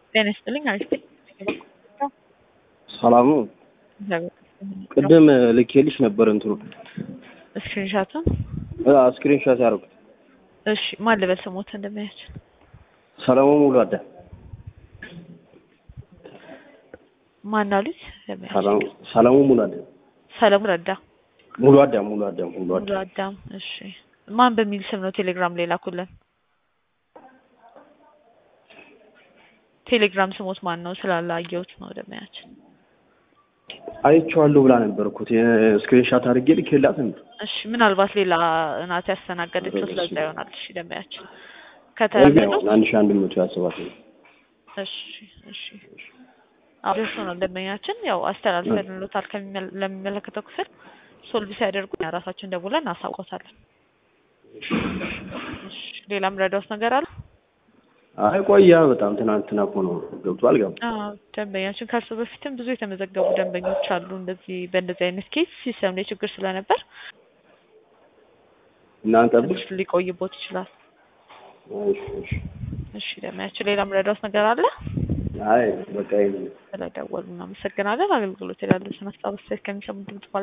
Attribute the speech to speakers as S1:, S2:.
S1: ጤና ይስጥልኝ አሪፍ ነኝ።
S2: ሰላም ነው።
S1: እግዚአብሔር
S2: ቅድም ልኬልሽ ነበር እንትኑ
S1: ስክሪንሻቱን
S2: ስክሪን ሻት ያደረጉት
S1: እሺ ማን ልበል ስሞት እንደሚያችን
S2: ሰለሞን ሙሉ አዳ
S1: ማን አሉት እንደሚያችን
S2: ሰለሞን ሙሉ አዳ
S1: ሰለሞን ረዳ
S2: ሙሉ አዳ ሙሉ አዳ ሙሉ አዳ
S1: ሙሉ አዳም እሺ ማን በሚል ስም ነው ቴሌግራም ላይ ላኩልን ቴሌግራም ስሞት ማን ነው ስላላየሁት ነው እንደሚያችን
S2: አይቼዋለሁ ብላ ነበር እኮ ስክሪን ሻት አድርጌ ልኬላት ነበር።
S1: እሺ ምናልባት ሌላ እናት ያስተናገደችው ስለዛ ይሆናል። እሺ ደሚያችን
S2: እርግጥ
S1: ከተረዱ
S2: ነው አንድ ሺህ አንድ መቶ ያስባት ነው።
S1: እሺ እሺ አዎ ደርሶናል። ደንበኛችን ያው አስተላልፈንሎታል ከሚመለ- ለሚመለከተው ክፍል ሶልቭ ሲያደርጉ እኛ ራሳችን ደውለን እናሳውቆታለን። እሺ ሌላም ረዳውት ነገር አለ?
S2: አይ ቆያ በጣም ትናንትና እኮ ነው ገብቶ አልገባ
S1: አዎ ደንበኛችን ከእርሱ በፊትም ብዙ የተመዘገቡ ደንበኞች አሉ። እንደዚህ በእንደዚህ አይነት ኬስ ሲስተም ላይ ችግር ስለነበር
S2: እናንተ
S1: ትንሽ ሊቆይቦት ይችላል።
S2: እሺ እሺ
S1: እሺ ደንበኛችን ሌላም ረዳውት ነገር አለ?
S2: አይ በቃ ይሄን
S1: ስለደወሉ እናመሰግናለን። አገልግሎት ያሉትን ሀሳብ አስተያየት ከሚሰሙ ድምጽ